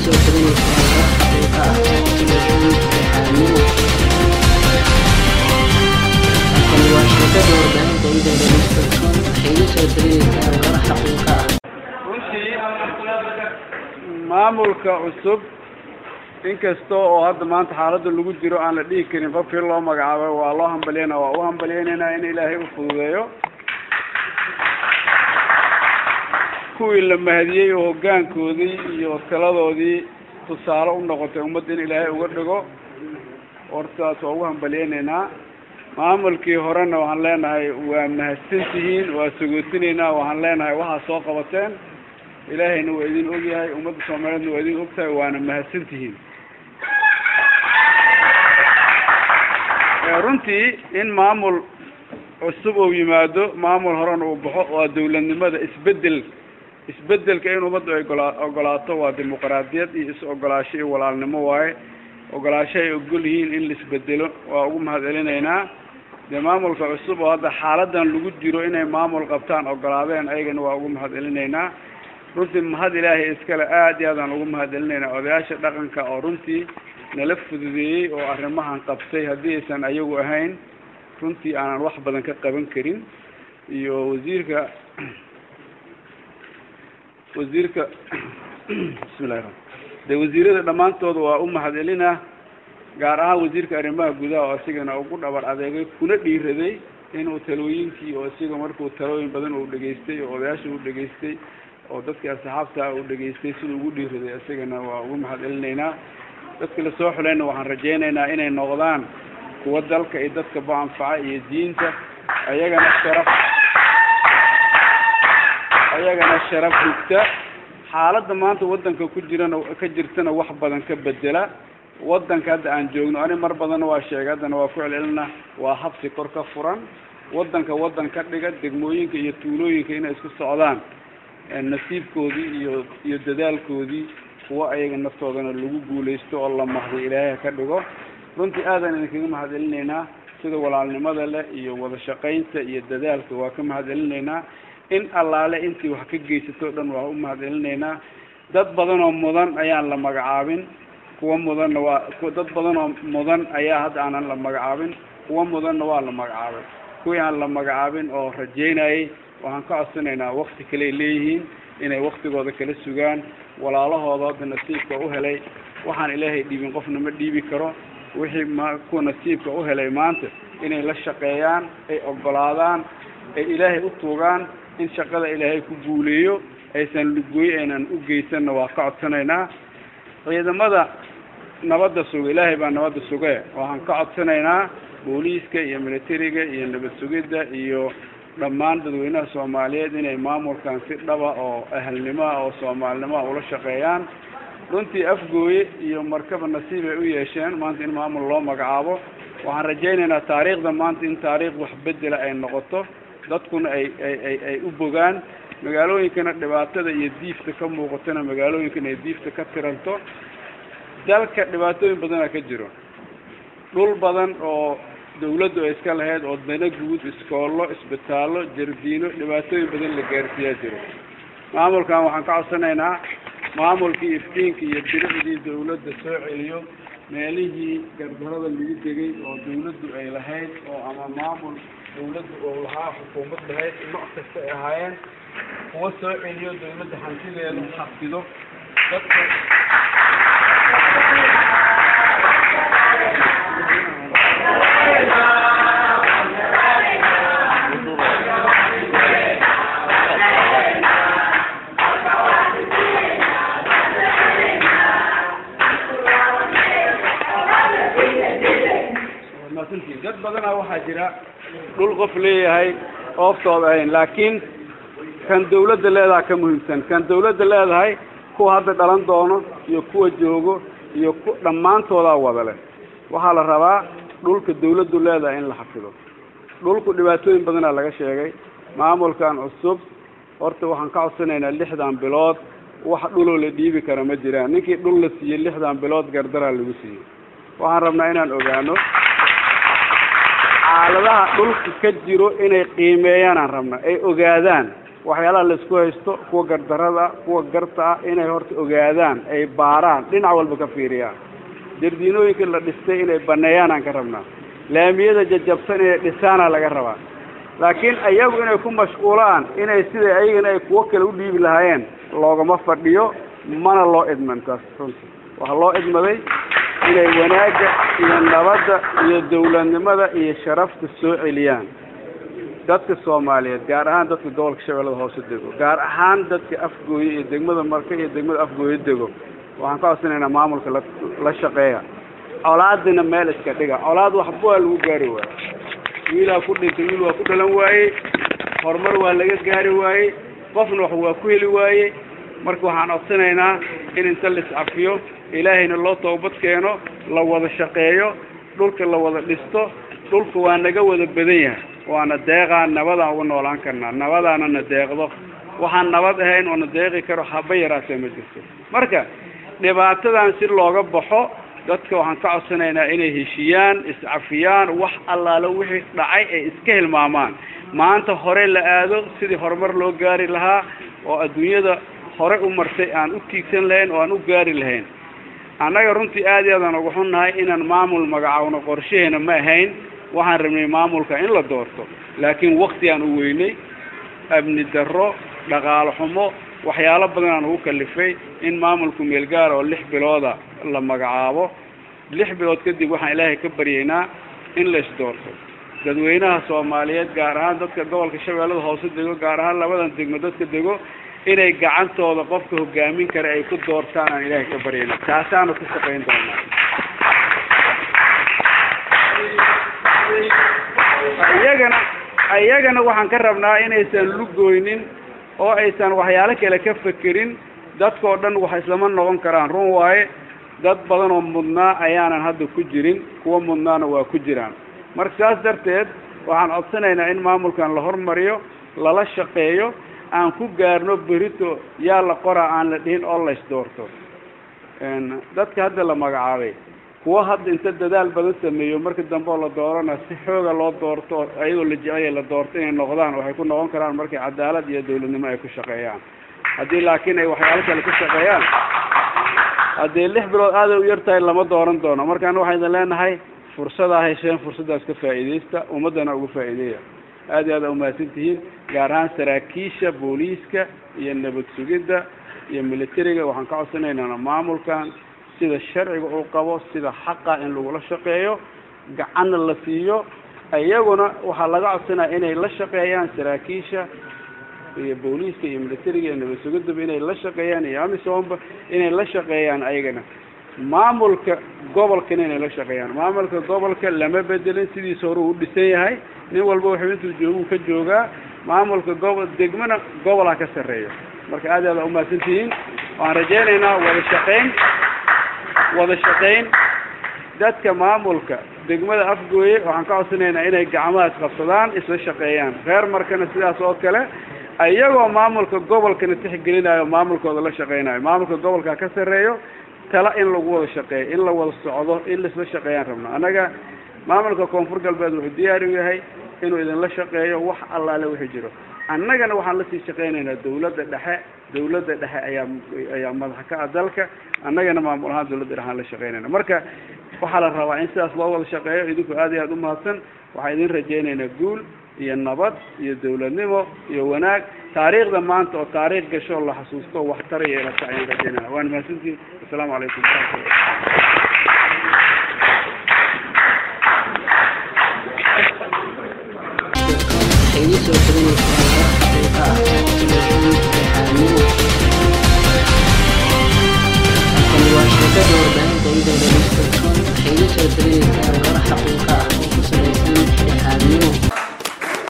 soo tabanaysaa war xaqiiqa ah oo ku salaysan dhexdhexaadnimo halkani waa shirkada warbaahinta idaada dot.com waxay idin soo tabanaysaa war xaqiiqa ah runtii maamulka cusub inkasta oo hadda maanta xaaladda lagu jiro aan la dhihi karin qofkii loo magacaabay waa loo hambaliyana waa u hambaliyeynaynaa in ilaahay u fududeeyo kuwii la mahadiyey oo hoggaankoodii iyo taladoodii tusaale u noqotay ummadda in ilaahay uga dhigo hortaas waa ugu hambaliyeynaynaa maamulkii horena waxaan leenahay waa mahadsan tihiin waa sagootinaynaa waxaan leenahay waxaa soo qabateen ilaahayna waa idin ogyahay ummadda soomaaliyeedna waa idin ogtahay waana mahadsan tihiin runtii in maamul cusub uu yimaado maamul horena uu baxo waa dawladnimada isbedel isbedelka in ummaddu ay gola ogolaato waa dimuqraadiyad iyo is-ogolaasho iyo walaalnimo waaye ogolaasho ay ogol yihiin in la isbedelo waa ugu mahad celinaynaa dee maamulka cusub oo hadda xaaladan lagu jiro inay maamul qabtaan ogolaadeen ayagana waa ugu mahad celinaynaa runtii mahad ilaahay iskale aad iyo aadaan ugu mahad celinaynaa odayaasha dhaqanka oo runtii nala fududeeyey oo arrimahan qabtay haddii aysan ayagu ahayn runtii aanan wax badan ka qaban karin iyo wasiirka wasiirka bismillahi raxmaan dee wasiirada dhammaantooda waa u mahad celinaa gaar ahaan wasiirka arrimaha gudaha oo isigana ugu dhabar adeegay kuna dhiiraday inuu talooyinkii oo isiga markuu talooyin badan uu dhegaystay oo odayaasha u dhegaystay oo dadkii asxaabta uu dhegaystay siduu ugu dhiiraday isagana waa ugu mahad celinaynaa dadka lasoo xulayna waxaan rajaynaynaa inay noqdaan kuwa dalka iyo dadka ba anfaca iyo diinta ayagana sharaf ayagana sharaf hugta xaaladda maanta waddanka ku jirana ka jirtana wax badan ka bedela waddanka hadda aan joogno ani mar badanna waa sheegay haddana waa ku celcelina waa habsi kor ka furan waddanka waddan ka dhiga degmooyinka iyo tuulooyinka inay isku socdaan nasiibkoodii iyo iyo dadaalkoodii kuwa ayaga naftoodana lagu guulaysto oo la mahday ilaahay ka dhigo runtii aadaan idinkaga mahad celinaynaa sida walaalnimada leh iyo wada shaqaynta iyo dadaalka waa ka mahad celinaynaa in allaale intii wax ka geysato o dhan waa u mahad celinaynaa dad badan oo mudan ayaan la magacaabin kuwa mudanna waa dad badan oo mudan ayaa hadda aanan la magacaabin kuwa mudanna waa la magacaabay kuwii aan la magacaabin oo rajaynayay waxaan ka codsanaynaa wakti kaleay leeyihiin inay waktigooda kala sugaan walaalahooda hadda nasiibka u helay waxaan ilaahay dhiibin qofna ma dhiibi karo wixii ma kuwa nasiibka u helay maanta inay la shaqeeyaan ay ogolaadaan ay ilaahay u tuugaan in shaqada ilaahay ku guuleeyo aysan lugooy aynan u geysanna waa ka codsanaynaa ciidamada nabadda suga ilaahay baa nabadda suge waxaan ka codsanaynaa booliiska iyo militariga iyo nabad sugidda iyo dhammaan dadweynaha soomaaliyeed inay maamulkan si dhaba oo ahalnimoa oo soomaalinimoa ula shaqeeyaan runtii afgooye iyo markaba nasiib ay u yeesheen maanta in maamul loo magacaabo waxaan rajaynaynaa taariikhda maanta in taariikh wax bedela ay noqoto dadkuna ay ay ay ay u bogaan magaalooyinkana dhibaatada iyo diifta ka muuqatona magaalooyinkana ay diifta ka tiranto dalka dhibaatooyin badana ka jiro dhul badan oo dawladdu ay iska lahayd oo dana guud iskoollo isbitaallo jardiino dhibaatooyin badan la gaarsiiyaa jiro maamulkan waxaan ka codsanaynaa maamulkii iftiinka iyo bilicdii dawladda soo celiyo meelihii gardarada lagu degay oo dawladdu ay lahayd oo ama maamul dawladdu oo lahaa xukuumad lahayd nooc kasta ay ahaayeen kuwa soo celiyo dawladda hantideeda xafido dadka dad badanaa waxaa jira dhul qof leeyahay ooftooda ahayn laakiin kan dawladda leedaha ka muhiimsan kan dawladda leedahay kuwa hadda dhalan doono iyo kuwa joogo iyo ku dhammaantoodaa wada leh waxaa la rabaa dhulka dawladdu leedahay in la xafido dhulku dhibaatooyin badanaa laga sheegay maamulkan cusub horta waxaan ka codsanaynaa lixdan bilood wax dhuloo la dhiibi kara ma jiraan ninkii dhul la siiyey lixdan bilood gardaraa lagu siiyey waxaan rabnaa inaan ogaano xaaladaha dhulka ka jiro inay qiimeeyaan aan rabna ay ogaadaan waxyaalaha laisku haysto kuwa gardarada kuwa garta ah inay horta ogaadaan ay baaraan dhinac walba ka fiiriyaan jardiinooyinka la dhistay inay baneeyaan aan ka rabnaa laamiyada jajabsan inay dhisaana laga rabaa laakiin ayagu inay ku mashquulaan inay sida ayagana ay kuwo kale u dhiibi lahaayeen loogama fadhiyo mana loo idman taas runtii waxaa loo idmaday inay wanaagga iyo nabadda iyo dawladnimada iyo sharafta soo celiyaan dadka soomaaliyeed gaar ahaan dadka gobolka shabeellada hoose dego gaar ahaan dadka afgooye iyo degmada marka iyo degmada afgooye dego waxaan ka codsanaynaa maamulka la la shaqeeya colaadina meel iska dhiga colaad waxba waa lagu gaari waaye wiilaa ku dhintay wiil waa ku dhalan waayey horumar waa laga gaari waayey qofna wax waa ku heli waayey marka waxaan codsanaynaa in inta la iscafiyo ilaahayna loo toobad keeno la wada shaqeeyo dhulka la wada dhisto dhulka waa naga wada badan yahay waana deeqaa nabadaan uga noolaan karnaa nabadaana na deeqdo waxaan nabad ahayn oo na deeqi karo haba yaraatee ma jirto marka dhibaatadan si looga baxo dadka waxaan ka codsanaynaa inay heshiyaan iscafiyaan wax allaale wixii dhacay ay iska hilmaamaan maanta hore la aado sidii horumar loo gaari lahaa oo adduunyada hore u martay aan u tiigsan lahayn oo aan u gaari lahayn annaga runtii aad iyo aadaan uga xunnahay inaan maamul magacaawno qorshaheena ma ahayn waxaan rabnay maamulka in la doorto laakiin wakti aan u weynay amni darro dhaqaalo xumo waxyaalo badan aan ugu kalifay in maamulku meelgaara oo lix bilooda la magacaabo lix bilood kadib waxaan ilaahay ka baryaynaa in la isdoorto dadweynaha soomaaliyeed gaar ahaan dadka gobolka shabeellada hoose dego gaar ahaan labadan degmo dadka dego inay gacantooda qofka hogaamin kara ay ku doortaan aan ilaahay ka baryayna taasaanu ka shaqayn doonaa iyagana iyagana waxaan ka rabnaa inaysan lugooynin oo aysan waxyaalo kale ka fekerin dadkao dhan wax islama noqon karaan run waaye dad badan oo mudnaa ayaanan hadda ku jirin kuwa mudnaana waa ku jiraan marka saas darteed waxaan codsanaynaa in maamulkan la hormariyo lala shaqeeyo aan ku gaarno berito yaa la qoraa aan la dhihin oo lays doorto dadka hadda la magacaabay kuwa hadda inta dadaal badan sameeyo marka dambe oo la doorana si xooga loo doorto ayadoo la jecel la doorto inay noqdaan waxay ku noqon karaan markay cadaalad iyo dawladnimo ay ku shaqeeyaan haddii laakiin ay waxyaalo kale ku shaqeeyaan haddii lix bilood aaday u yartahay lama dooran doono markaan waxaan idin leenahay fursadaa hesheen fursaddaas ka faa'iidaysta ummaddana uga faa'iideeya aad iyo aad aa umahadsan tihiin gaar ahaan saraakiisha booliiska iyo nabad sugidda iyo militariga waxaan ka codsanaynaa maamulkan sida sharciga uu qabo sida xaqa in lagula shaqeeyo gacanna la siiyo iyaguna waxaa laga codsanaya inay la shaqeeyaan saraakiisha iyo booliiska iyo militariga iyo nabad sugiddaba inay la shaqeeyaan iyo amisomba inay la shaqeeyaan ayagana maamulka gobolkana inay la shaqeeyaan maamulka gobolka lama bedelin sidiisa hore uu dhisan yahay nin walba wuxuu intuu jooguu ka joogaa maamulka gobol degmana gobolha ka sarreeyo marka aad aad aa umahadsan tihiin waxaan rajaynaynaa wada shaqayn wada shaqayn dadka maamulka degmada afgooye waxaan ka codsanaynaa inay gacmaha isqabsadaan isla shaqeeyaan reer markana sidaas oo kale iyagoo maamulka gobolkana tixgelinayo maamulkooda la shaqeynayo maamulka gobolka ka sarreeyo tala in lagu wada shaqeeyo in la wada socdo in laisla shaqeeyaan rabno annaga maamulka koonfur galbeed wuxuu diyaar u yahay inuu idinla shaqeeyo wax allaale wixii jiro annagana waxaan lasii shaqeynaynaa dawladda dhexe dawladda dhexe ayaa ayaa madaxa ka ah dalka annagana maamul ahaan dawladda dhexe aan la shaqeynayna marka waxaa la rabaa in sidaas loo wada shaqeeyo idinku aad iyo aad umahadsan waxaan idin rajaynaynaa guul iyo nabad iyo dawladnimo iyo wanaag taariikhda maanta oo taariikh gasho la xasuusto waxtar iyo ilata ayaan rajaynaya waan mahadsantihin assalaamu calaykum waraxmatullah